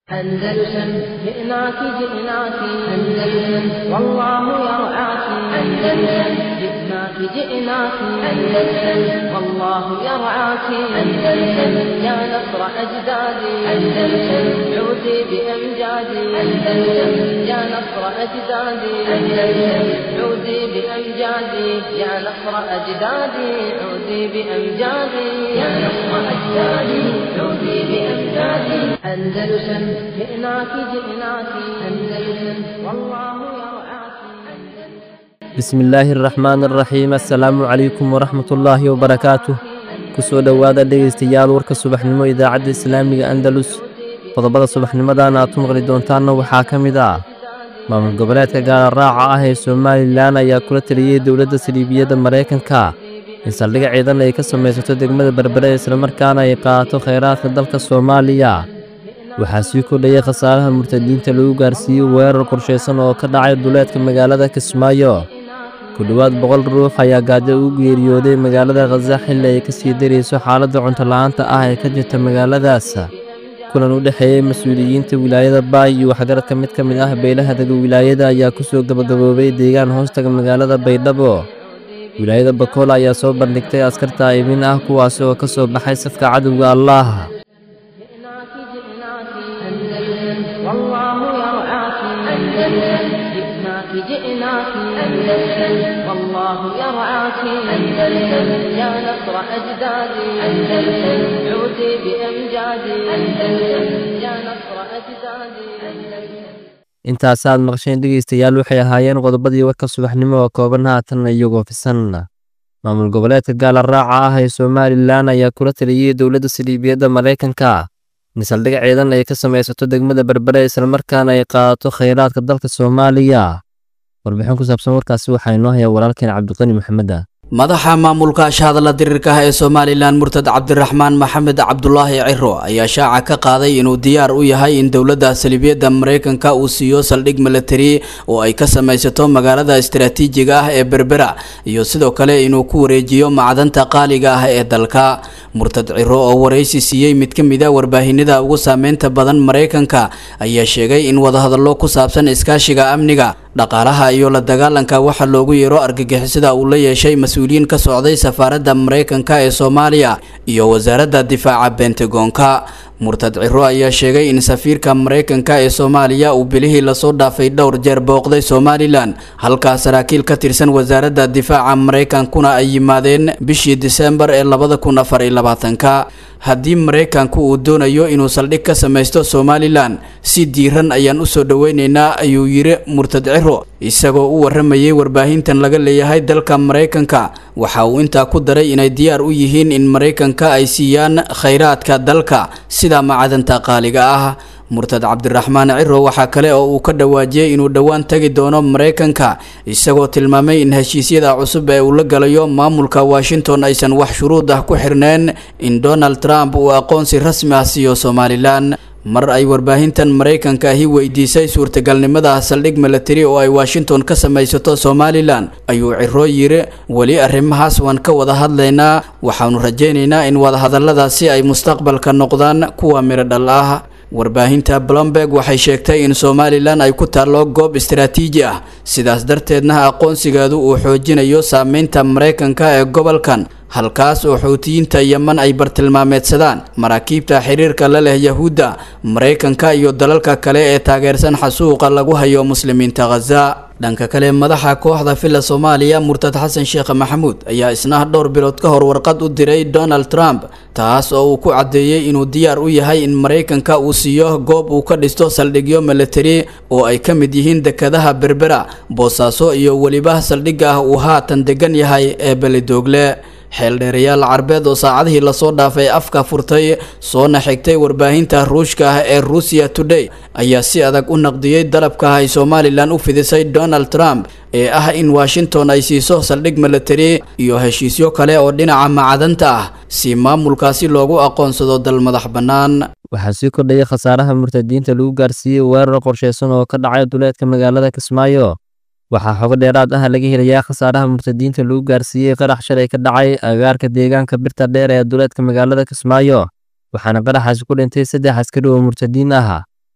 أندلسن جئناك جئناك أندلسن والله يرعاك أندلسن جئناك جئناك أندلسن والله يرعاك أندلسن يا نصر أجدادي أندلسن عودي بأمجادي أندلسن يا نصر أجدادي أندلسن عودي بأمجادي يا نصر أجدادي عودي بأمجادي يا نصر أجدادي عودي بأمجادي أندلسن جئناك جئناك أندلسن والله يرعاك bismi illaahi araxmaan araxiim assalaamu calaykum waraxmatullaahi wabarakaatuh ku soo dhowaada dhegaystayaal warka subaxnimo idaacadda islaamiga andalus qodobada subaxnimadan aad ku maqli doontaanna waxaa ka mid ah maamul goboleedka gaala raaca ah ee somalilan ayaa kula taliyey dowladda saliibiyadda maraykanka in saldhigga ciidan ay ka samaysato degmada berbere islamarkaana ay qaadato khayraadka dalka soomaaliya waxaa sii kordhayay khasaaraha murtadiinta lagu gaarsiiyey weerar qorshaysan oo ka dhacay duleedka magaalada kismaayo ku dhowaad boqol ruux ayaa gaajo ugu geeriyooday magaalada khaza xilli ay ka sii darayso xaaladda cuntola'aanta ah ee ka jirta magaaladaas kulan u dhexeeyey mas-uuliyiinta wilaayada baay iyo waxgaradka mid ka mid ah beelaha dega wilaayada ayaa ku soo gabagaboobay deegaan hoostaga magaalada baydhabo wilaayada bakool ayaa soo bandhigtay askarta aymin ah kuwaasi oo ka soo baxay safka cadowga allaah جئناك جئناك أندلسن والله يرعاك أندلسن جئناك جئناك أندلسن والله يرعاك أندلسن يا نصر أجدادي أندلسن عودي بأمجادي أندلسن يا نصر أجدادي أندلسن intaasaad maqsheen dhegaystayaal waxay ahaayeen qodobadii warka subaxnimo oo kooban haatan iyagoo fisan maamul goboleedka gaala raaca ah ee somalilan ayaa kula taliyey dowladda saliibiyadda maraykanka in saldhig ciidan ay ka samaysato degmada berbere islamarkaana ay qaadato khayraadka dalka soomaaliya warbixin ku saabsan warkaasi waxaa inoo haya walaalkeen cabdiqani maxameda madaxa maamulka ashahadla dirirka ah ee somalilan murtad cabdiraxmaan maxamed cabdulaahi ciro ayaa shaaca ka qaaday inuu diyaar u yahay in dowladda saliibiyadda maraykanka uu siiyo saldhig milatari oo ay ka samaysato magaalada istaraatiijiga ah ee berbera iyo sidoo kale inuu ku wareejiyo macdanta qaaliga ah ee dalka murtad ciro oo waraysi siiyey mid ka mid a warbaahinada ugu saameynta badan maraykanka ayaa sheegay in wadahadallo ku saabsan iskaashiga amniga dhaqaalaha iyo la dagaalanka waxaa loogu yeero argagixisada uu la yeeshay mas-uuliyiin ka socday safaaradda maraykanka ee soomaaliya iyo wasaaradda difaaca bentagoonka murtad ciro ayaa sheegay in safiirka maraykanka ee soomaaliya uu bilihii lasoo dhaafay dhowr jeer booqday somalilan halkaa saraakiil ka tirsan wasaaradda difaaca maraykankuna ay yimaadeen bishii disembar ee labada kun afar iyo labaatanka haddii maraykanku uu doonayo inuu saldhig ka samaysto somalilan si diiran ayaan usoo dhoweyneynaa ayuu yiri murtad ciro isagoo u waramayay warbaahintan laga leeyahay dalka maraykanka waxa uu intaa ku daray inay diyaar u yihiin in maraykanka ay siiyaan khayraadka dalka sida macadanta qaaliga ah murtad cabdiraxmaan ciro waxaa kale oo uu ka dhawaajiyey inuu dhowaan tagi doono maraykanka isagoo tilmaamay in heshiisyada cusub ee uu la galayo maamulka washington aysan wax shuruud ah ku xirneen in donald trump uu aqoonsi rasmi ah siiyo somalilan mar ay warbaahintan maraykanka ahi weydiisay suurtagalnimada saldhig milatari oo ay washington ka samaysato somalilan ayuu ciro yiri weli arrimahaas waan ka wada hadlaynaa waxaanu rajaynaynaa in wadahadalladaasi ay mustaqbalka noqdaan kuwa midho dhal ah warbaahinta blomberg waxay sheegtay in somalilan ay ku taallo goob istaraatiiji ah sidaas darteedna aqoonsigeedu uu xoojinayo saameynta maraykanka ee gobolkan halkaas oo xuutiyiinta yeman ay bartilmaameedsadaan maraakiibta xiriirka la leh yahuudda maraykanka iyo dalalka kale ee taageersan xasuuqa lagu hayo muslimiinta khaza dhanka kale madaxa kooxda villa soomaaliya murtad xasan sheekh maxamuud ayaa isna dhowr bilood ka hor warqad u diray donald trump taas oo uu ku caddeeyey inuu diyaar u yahay in maraykanka uu siiyo goob uu ka dhisto saldhigyo milatari oo ay ka mid yihiin dekadaha berbera boosaaso iyo weliba saldhigga ah uu haatan degan yahay ee belidoogle xeeldheerayaal carbeed oo saacadihii lasoo dhaafay afka furtay soona xigtay warbaahinta ruushka ah ee ruusiya today ayaa si adag u naqdiyey dalabka ay somalilan u fidisay donald trump ee ah in washington ay siiso saldhig milatari iyo heshiisyo kale oo dhinaca macdanta ah si maamulkaasi loogu aqoonsado dal madax bannaan waxaa sii kordhayay khasaaraha murtadiinta lagu gaarsiiyey weerar qorshaysan oo ka dhacay duleedka magaalada kismaayo waxaa xogo dheeraad ah laga helayaa khasaaraha murtadiinta lagu gaarsiiyey qarax shalay ka dhacay agaarka deegaanka birta dheer ee duleedka magaalada kismaayo waxaana qaraxaasi ku dhintay saddex askari oo murtadiin ah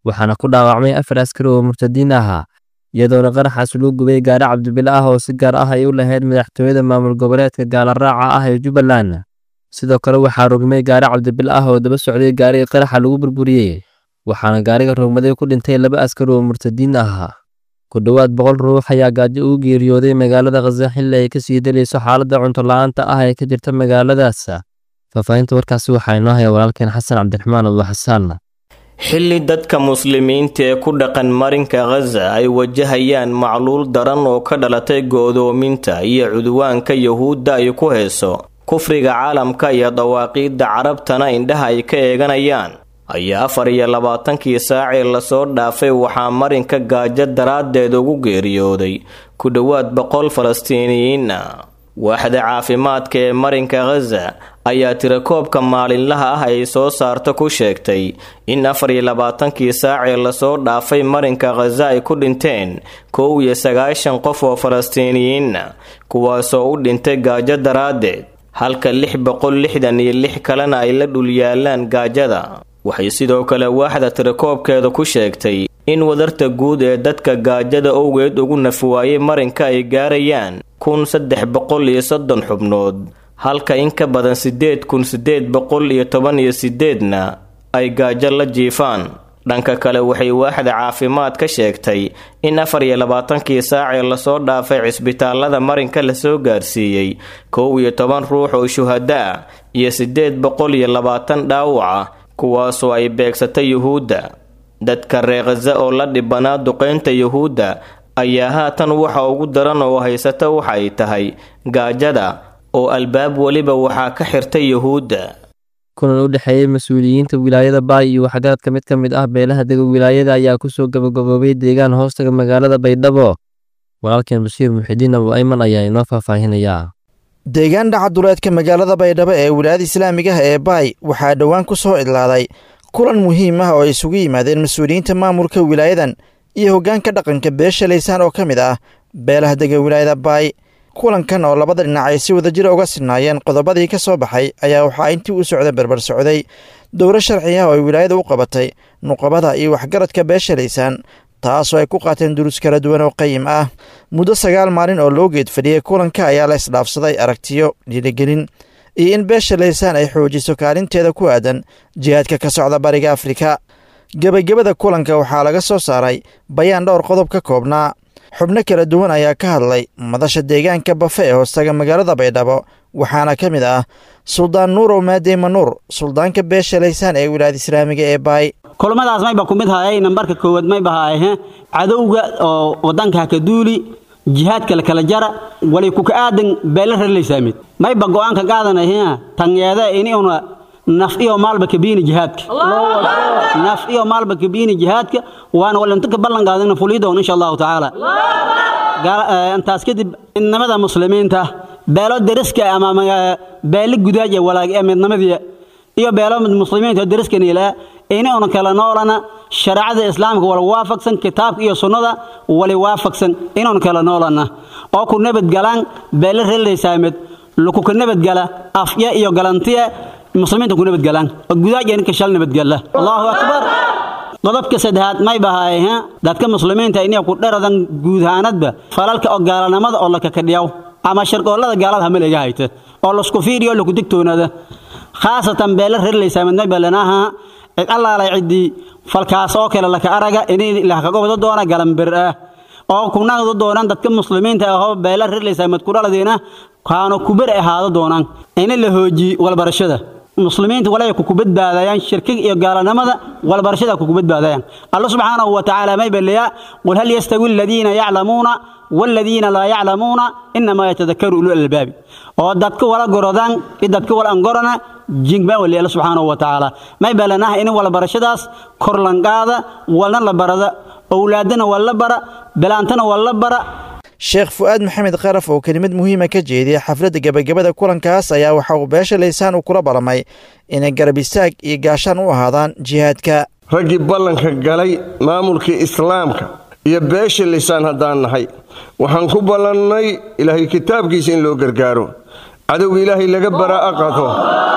waxaana ku dhaawacmay afar askari oo murtadiin ahaa iyadoona qaraxaas loo gubay gaari cabdibile ah oo si gaar ah ay u lahayd madaxtooyada maamul goboleedka gaalaraaca ah ee jubbaland sidoo kale waxaa rogmay gaari cabdibile ah oo daba socday gaarigii qaraxa lagu burburiyey waxaana gaariga rogmaday ku dhintay laba askari oo murtadiin ahaa ku dhowaad boqol ruux ayaa gaajo ugu geeriyooday magaalada khaza xilli ay kasii dalayso xaaladda cunto la-aanta ah ee ka jirta magaaladaas faahfaahinta warkaasi waxaa inoo haya walaalkeen xasan cabdiraxmaan abdu xasaan xilli dadka muslimiinta ee ku dhaqan marinka khaza ay wajahayaan macluul daran oo ka dhalatay go'doominta iyo cudwaanka yuhuudda ay ku heeso kufriga caalamka iyo dawaaqiidda carabtana indhaha ay ka eeganayaan ayaa afar iyo labaatankii saacii lasoo dhaafay waxaa marinka gaajo daraaddeed ugu geeriyooday ku dhowaad boqol falastiiniyiinna waaxda caafimaadka ee marinka khaza ayaa tirakoobka maalinlaha ah ay soo saarta ku sheegtay in afar iyo labaatankii saacii lasoo dhaafay marinka khaza ay ku dhinteen kow iyo sagaashan qof oo falastiiniyiinna kuwaasoo u dhintay gaajo daraaddeed halka lix boqol lixdan iyo lix kalena ay la dhul yaalaan gaajada waxay sidoo kale waaxda tirakoobkeeda ku sheegtay in wadarta guud ee dadka gaajada owgeed ugu nafwaayay marinka ay gaarayaan kun saddex boqol iyo soddon xubnood halka in ka badan siddeed kun siddeed boqol iyo toban iyo siddeedna ay gaajo la jiifaan dhanka kale waxay waaxda caafimaad ka sheegtay in afar iyo labaatankii saacee lasoo dhaafay cisbitaalada marinka lasoo gaarsiiyey kow iyo toban ruux oo shuhada ah iyo siddeed boqol iyo labaatan dhaawaca kuwaasoo ay beegsatay yuhuudda dadka reer khaza oo la dhibanaa duqaynta yuhuudda ayaa haatan waxa ugu daran oo haysata waxa ay tahay gaajada oo albaab weliba waxaa ka xirtay yuhuudda kulan u dhexeeyey mas-uuliyiinta wilaayada baay iyo waxgaradka mid ka mid ah beelaha dega wilaayada ayaa kusoo gabagaboobay deegaan hoostaga magaalada baydhabo walaalkeen bashiir muxidiin abu ayman ayaa inoo faahfaahinayaa deegaan dhaca duleedka magaalada baydhabo ee wilaayada islaamiga ah ee baay waxaa dhowaan ku soo idlaaday kulan muhiim ah oo ay isugu yimaadeen mas-uuliyiinta maamulka wilaayadan iyo hoggaanka dhaqanka beesha laysaan oo ka mid ah beelaha dega wilaayada baay kulankan oo labada dhinac ay si wadajira uga sinaayeen qodobadii ka soo baxay ayaa waxaa intii u socda berber socday dowro sharci ah oo ay wilaayada u qabatay nuqabada iyo waxgaradka beesha laysaan taasoo ay ku qaateen duruus kala duwan oo qayim ah muddo sagaal maalin oo loo geed fadhiyey kulanka ayaa la isdhaafsaday aragtiyo dhiirigelin iyo in beesha laysaan ay xoojiso kaalinteeda ku aadan jihaadka ka socda bariga afrika gebagabada kulanka waxaa laga soo saaray bayaan dhowr qodob ka koobnaa xubno kala duwan ayaa ka hadlay madasha deegaanka bafe ee hoostaga magaalada baydhabo waxaana ka mid ah suldaan nuurow maadeyma nuur suldaanka beesha laysaan ee wilaayada islaamiga ee baay kulmadaas mayba ku mid haayay nambarka koowaad mayba haaye cadowga oo wadanka haka duuli jihaadka la kala jara walay kuka aadan beela rarlaysaamid mayba go'aanka qaadanay tangeeda inuna naf iyo maalba kabiini jihaadka naf iyo maalba kabiini jihaadka waana walinta ka ballan qaadana fulidoon insha allahu tacaala intaas kadib midnimada muslimiinta beelo deriska ama beelo gudaaj ee walaag ee midnimadii iyo beelo muslimiinta deriska niilaa inuna kala noolana shareecada islaamka wala waafaqsan kitaabka iyo sunnada wala waafaqsan inuna kala noolana oo ku nabadgalaan beelo reelaysaamid lukuka nabadgala afya iyo galantiya muslimiinta ku nabadgalaan oo gudaajeen ka shal nabadgala allahu akbar qodobka saddexaad may bahaay dadka muslimiinta inay ku dharadan guudaanadba falalka oo gaalanimada oo la kakadhiyaw ama sharqoollada gaalada hamaleega hayta oo lasku fiiriyo laku digtoonada khaasatan beela reerlaysaa midnay balanaha cid allaalay ciddii falkaas oo kale laka araga inay lakaga wada doona galanbir ah oo kunagda doonaan dadka muslimiinta ahoo beela reerlaysaa mid ku dhaladiina kaano kubar ahaado doonaan ina la hoojiye walbarashada muslimiinta walay ku badbaadayaan shirkiga iyo gaalanimada walbarashada ku badbaadayaan allah subhanahu wa ta'ala may baliya qul hal yastawi alladhina ya'lamuna والذين لا يعلمون انما يتذكروا اولو الالباب oo dadka wala gorodaan iyo dadka wala angorana jingba wali allah subhanahu wa ta'ala may balanaha in wala barashadaas kor lanqaada walna la barada awlaadana wala bara bilaantana wala bara sheekh fu'aad maxamed qaraf oo kelimad muhiima ka jeediyay xafladda gebagabada kulankaas ayaa waxa uu beesha laysaan uu kula ballamay inay garab istaag iyo gaashaan u ahaadaan jihaadka raggii ballanka galay maamulkii islaamka iyo beesha laysaan haddaan nahay waxaan ku ballannay ilaahay kitaabkiisa in loo gargaaro cadowga ilaahay laga baraa'a qato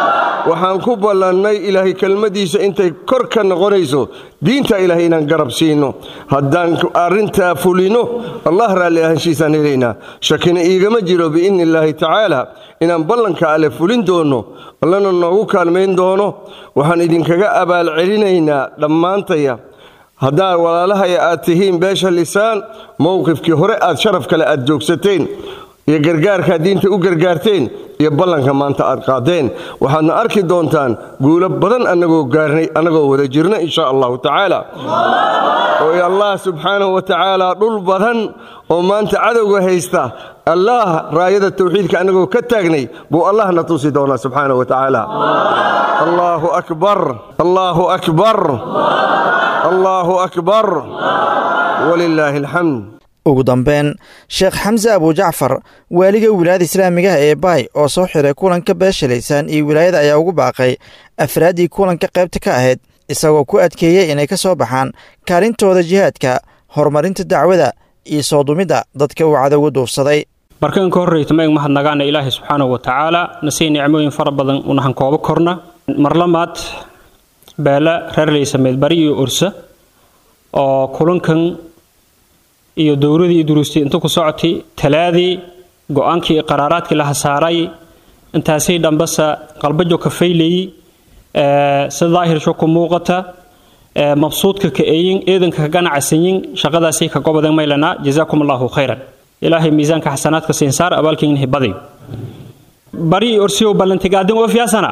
waxaan ku ballannay ilaahay kelmaddiisa intay kor ka noqonayso diinta ilaahay inaan garab siino haddaan arrintaa fulino allah raalli ahanshiisaan helaynaa shakina iigama jiro biidni illaahi tacaala inaan ballanka alle fulin doono allana noogu kaalmayn doono waxaan idinkaga abaalcelinaynaa dhammaantaya haddaad walaalahaya aad tihiin beesha lisaan mowqifkii hore aad sharaf kale aad joogsateen iyo gargaarkaad diinta u gargaarteen iyo ballanka maanta aad qaadeen waxaadna arki doontaan guulo badan annagoo gaarnay annagoo wada jirna insha allahu tacaala oo allah subxaanahu wa tacaala dhul badan oo maanta cadowga haysta allah raayada tawxiidka annagoo ka taagnay buu allahna tusi doonaa subxaanahu wa tacaala allaahu akbar allaahu akbar allaahu akbar walilaahi alxamd ugu dambeyn sheekh xamse abujacfar waaliga wilaayada islaamigaha ee baay oo soo xiray kulanka beesha laysaan iyo wilaayada ayaa ugu baaqay afraaddii kulanka qaybta ka ahayd isagoo ku adkeeyey inay ka soo baxaan kaalintooda jihaadka horumarinta dacwada iyo soo dumidda dadka uu cadowga duufsaday markaan ka horreyta maeg mahadnagaana ilaahay subxaanahu wa tacaala nasii nicmooyin fara badan unahan koobo korna marlamaad beela reer laysameed bari iyo orsa oo kulankan iyo dowladii iyo duruustii inta ku socotay talaadii go-aankii qaraaraadkii la hasaaray intaasay dhambasa qalbajo ka faylayey si daahirsho ku muuqata mabsuudka ka eeyin eedanka ka ganacsanyin shaqadaasay ka gobodeen maylana jazaakum allahu khayran ilaahay miisaanka xasanaadka siinsaar abaalkiin hibaday bari iyo orsiyow ballantigaadin oo fiyaasana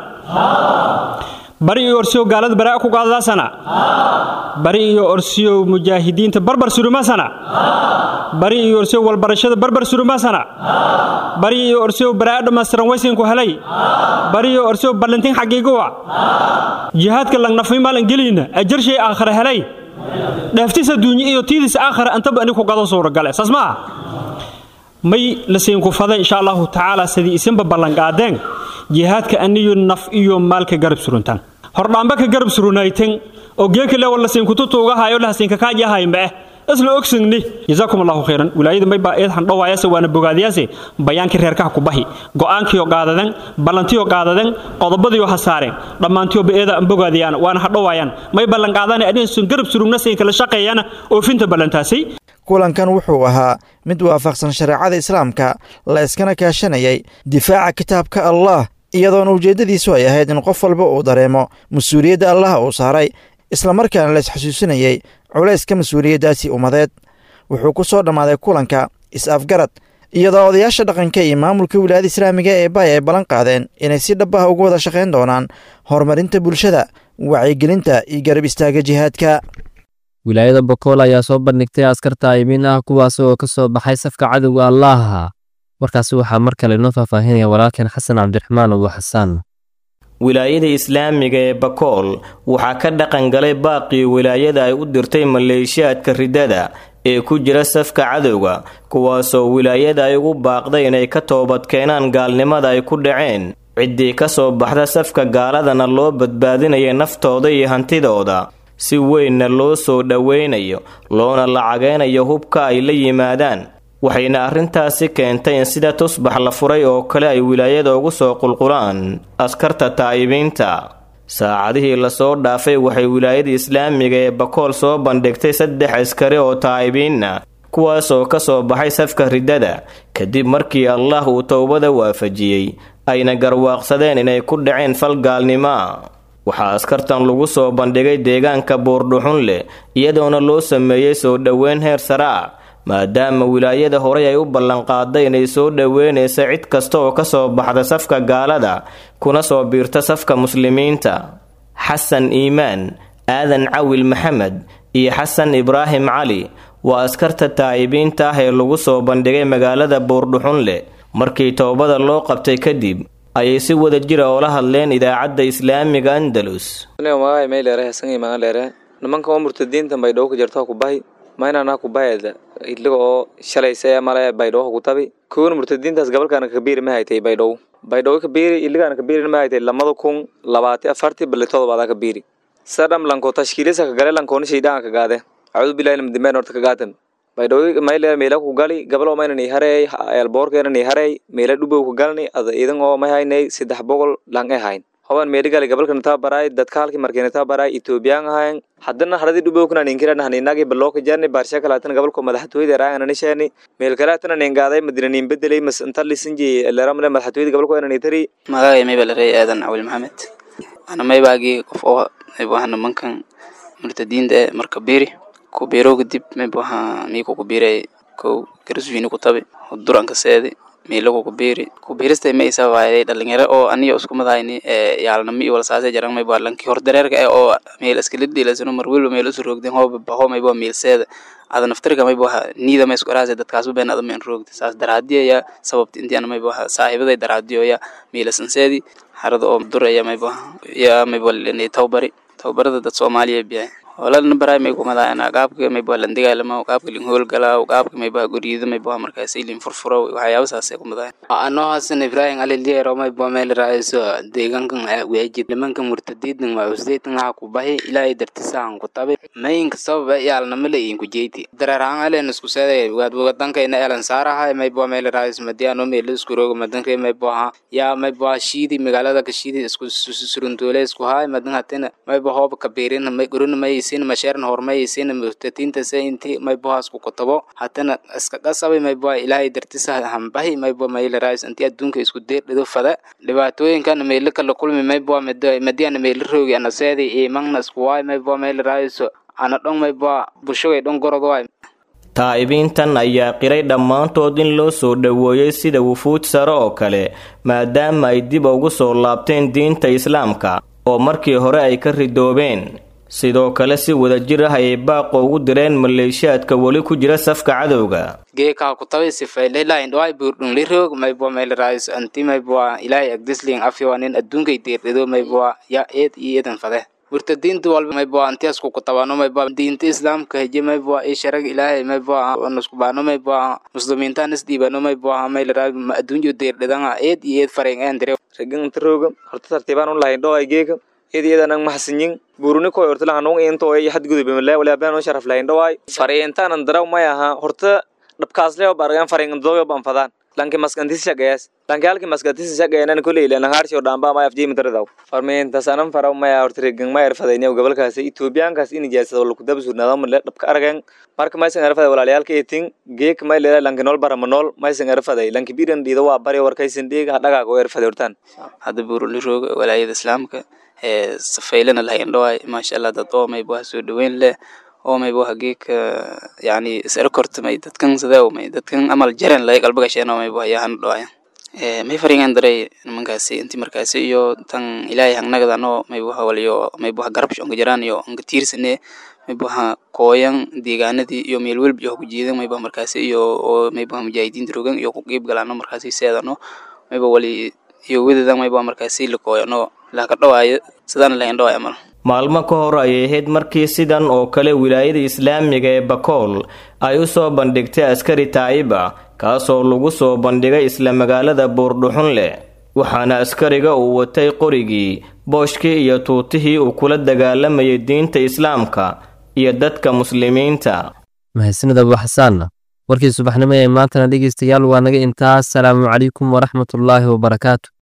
bari iyo orsiyow gaalada baraa ku gaadadaasana bari iyo orsiyow mujaahidiinta barbar surumasana bari iyo orsiyow walbarashada barbar surumasana bari iyo orsiyow baraa dhammaystiran waysinku helay bari iyo orsiyow ballantin xagiiguwa jihaadka langnafay maalan gelayna ajarshay aakhare helay dheeftiisa duunye iyo tiidis aakhare antaba ani ku gadan suuragale saas ma ah may lasiinku fada insha allahu tacaala sidii isinba ballanqaadeen jihaadka aniyo naf iyo maalka garab suruntaan hordhaamba ka garab surunaytan oo geeka lewa lasiinkututuugahayo lahasiinka kaajahaymbee isla ogsingni jazaakum allahu khayran wilaayada may baa eed handhowaayase waana bogaadiyaase bayaankii reerkaha ku bahi go'aankiyo qaadadan ballantiyo qaadadan qodobadiyo hasaareen dhammaantiyoba eeda an bogaadiyaan waana hadhowaayaan may ballanqaadane adinsun garab surugna siinka la shaqeeyana oofinta ballantaasay kulankan wuxuu ahaa mid waafaqsan shareecada islaamka la iskana kaashanayay difaaca kitaabka allah iyadoona ujeeddadiisu ay ahayd in qof walba uu dareemo mas-uuliyadda allaha uu saaray islamarkaana la isxasuusinayey culayska mas-uuliyaddaasi ummadeed wuxuu ku soo dhammaaday kulanka is-afgarad iyadoo odayaasha dhaqanka iyo maamulka wilaayada islaamiga ee baay ay ballan qaadeen inay si dhab ah uga wada shaqayn doonaan horumarinta bulshada wacyigelinta iyo garab istaaga jihaadka wilaayada bokool ayaa soo bandhigtay askarta aymiin ah kuwaas oo ka soo baxay safka cadowga allaaha warkaasi waxaa mar kale inoo faahfaahinaya walaalkeen xasan cabdiraxmaan abu xasaan wilaayada islaamiga ee bakool waxaa ka dhaqan galay baaqii wilaayada ay u dirtay maleeshiyaadka ridada ee ku jira safka cadowga kuwaasoo wilaayada ay ugu baaqday inay ka toobad keenaan gaalnimada ay ku dhaceen ciddii ka soo baxda safka gaaladana loo badbaadinaya naftooda iyo hantidooda si weynna loo soo dhoweynayo loona lacageynayo hubka ay la yimaadaan waxayna arrintaasi keentay in sida tusbax la furay oo kale ay wilaayada ugu soo qulqulaan askarta taa'ibiinta saacadihii lasoo dhaafay waxay wilaayada islaamiga ee bakool soo bandhigtay saddex askari oo taa'ibiinna kuwaasoo ka soo baxay safka riddada kadib markii allah uu towbada waafajiyey ayna garwaaqsadeen inay ku dhaceen fal gaalnimoa waxaa askartan lagu soo bandhigay deegaanka buurdhuxun leh iyadoona loo sameeyey soo dhoweyn heer sare ah maadaama wilaayada horey ay u ballanqaaday inay soo dhoweynaysa cid kasta oo ka soo baxda safka gaalada kuna soo biirta safka muslimiinta xasan iimaan aadan cawil maxamed iyo xasan ibraahim cali waa askarta taa'ibiinta ah ee lagu soo bandhigay magaalada buurdhuxun leh markii toobada loo qabtay kadib ayay si wada jira oola hadleen idaacadda islaamiga andalus nimanka oo murtadiinta baydhabo ku jirta ku bahi maynana ku bahayda idliga oo shalaysa male baydhabo ku tabi kuwan murtadiintaas gabalkaana kabiiri ma haytay baydhabo baydhabo kabiiri idligaana kabiiri ma haytay lamada kun labaati afarti balitoda baada kabiiri sadham lanko tashkiilisa kagale lankooni shaydaan kagaade acuudu billahi lamdimeen horta kagaatan baydhabo mayle meela ku gali gabal oo mayna ni hareey elboorkeena ni hareey meela dhubow ku galni ada idan oo may haynay saddex boqol lang e hayn hoban meedigali gabalkan tababaray dadka halkii markeen tababaray ethoobiyan ahayn haddana haradii dhubowkuna ninkiran haninagi balooka jarni baarsha kalaatan gabalko madaxtooyada raagan anishani meel kalaatan ningaaday madina nin bedelay mas inta lisinji leramle madaxtooyada gabalko inani tari magacay mayba larey aadan cawil maxamed ana maybaagii qof oo maybaha nimankan murtadiinta ee marka biri ku biro kadib maybaha miiku ku biray kow garaswiini ku tabi duranka seedi miilagu ku biri ku birista ma isa waayay dhalinyaro oo aniyo isku madayni ee yaalnami iyo walsaase jaran mayba lanki hor dareerka ee oo meel iskala dhiilasano mar walba meel isu roogden hooba baho mayba miilseeda ada naftirka mayba niida ma isku araase dadkaasba been ada ma in roogda saas daraadiya ya sababta intii ana mayba saaxiibaday daraadiyo ya miilasanseedi harada oo duraya mayba ya mayba tawbari tababarada dad soomaaliya biya hoolana baray may kumadaana qaabka mayba landigaalama qaabka lin howlgalaa qaabka mayba guriyada mayba markaas ilin furfuro waxyaaba saasay kumadayan anoo hasan ibrahim aliliyero mayba meel raaiso deegaankan weejid nimanka murtadiidan waa usdaytan waxa ku bahi ilaahay dartisaan ku tabi mayinka sababa yaalnamale inku jeyti dareerahaan alen isku seeday wadankayna elan saaraha mayba meel raais madiano meel isku rogo madanka mayba ya mayba shiidi magaalada ka shiidi isku suruntoole isku haay madan hatina mayba hooba kabirin may gurun may sin masheeran hormaysin murtadiinta se inti maybohaas ku kotabo hatana iska qasabay mayboha ilaahay dartisa hambahi maybo mayla raais inti adduunka isku deerdhido fada dhibaatooyinkan meelo kala kulmi mayboha madiana meelo roogi ana seedi imangna isku waay mayboha mayla raaiso ana dhon mayboha bulshogay dhon gorod waay taa'ibiintan ayaa qiray dhammaantood in loo soo dhoweeyey sida wufuud sare oo kale maadaama ay dib ugu soo laabteen diinta islaamka oo markii hore ay ka ridoobeen sidoo kale si wadajir ah ayay baaqo ugu direen maleeshiyaadka weli ku jira safka cadowga geekaa ku tabi sifayleelain dhawai buurdhungli roog mayboa maylarais anti mayboa ilaahay agdisling afyoa nin adduunkay deerdhido mayboa ya eed iyo eedan fade murtadiinta walba mayboa antiasku kutabano mayboa diinta islaamka heje mayboa i sharag ilaahay mayboa nuskubano mayboa muslimiintaan isdhiibano mayboa maylaraa adduunyo deerdhidanga eed iyo eed fareng eendire ragan inta rooga horta tartiibaan u lahayn dhoo ay geeka iyada iyadan ang mahadsanyin buruni koy horta lahan nung into ay hadgudub mala wala baan oo sharaf lahayn dhaway fariintaan daraw may aha horta dhabkaasle oo bargan fariin doyo ban fadaan lanki maskantis shaqeeyas lanki halki maskantis shaqeeyana kulay ila langaarsi oo dhamba may afjii mitradaw farmiinta sanan faraw may horta regan may erfadayna gobolkaas Ethioopiankaas in jeesada wala ku dabsuurnada mar dhabka aragan marka may san erfaday walaaliyalka eetin geek may leeyahay lanki nool baramanol may san erfaday lanki biiran dhiida waa bari warkaysan dhiiga dhagaa oo erfaday hortaan hadda buuruli roog walaayada islaamka ee safaylana lahayn dhawaay maasha allah dad oo mayba soo dhaweyn leh oo mayba hageeka yani isara kortamay dadkan sidee may dadkan amal jaren lay qalbiga sheena mayba yahan dhawaay ee may faringan daray nimankaasi intii markaasi iyo tan ilaahay hangnagadano mayba waliyo mayba garab shonga jiraan iyo anga tiirsane mayba kooyan deegaanadii iyo meel walba iyo ku jiidan mayba markaasi iyo oo mayba mujaahidiinta rogan iyo ku qeyb galaano markaasi seedano mayba wali iyo wadadan mayba markaasi la kooyano laka dhawaayo sidaan lahayn dhawaay amal maalmo ka hor ayay ahayd markii sidan oo kale wilaayada islaamiga ee bakool ay u soo bandhigtay askari taa'iba kaasoo lagu soo bandhigay isla magaalada buurdhuxunleh waxaana askariga uu watay qorigii booshkii iyo tuutihii uu kula dagaalamayay diinta islaamka iyo dadka muslimiinta mahadsanid abu xasaanna warkii subaxnimo ee maantana dhegeystayaal waa naga intaas salaamu calaykum waraxmatullaahi wabarakaatu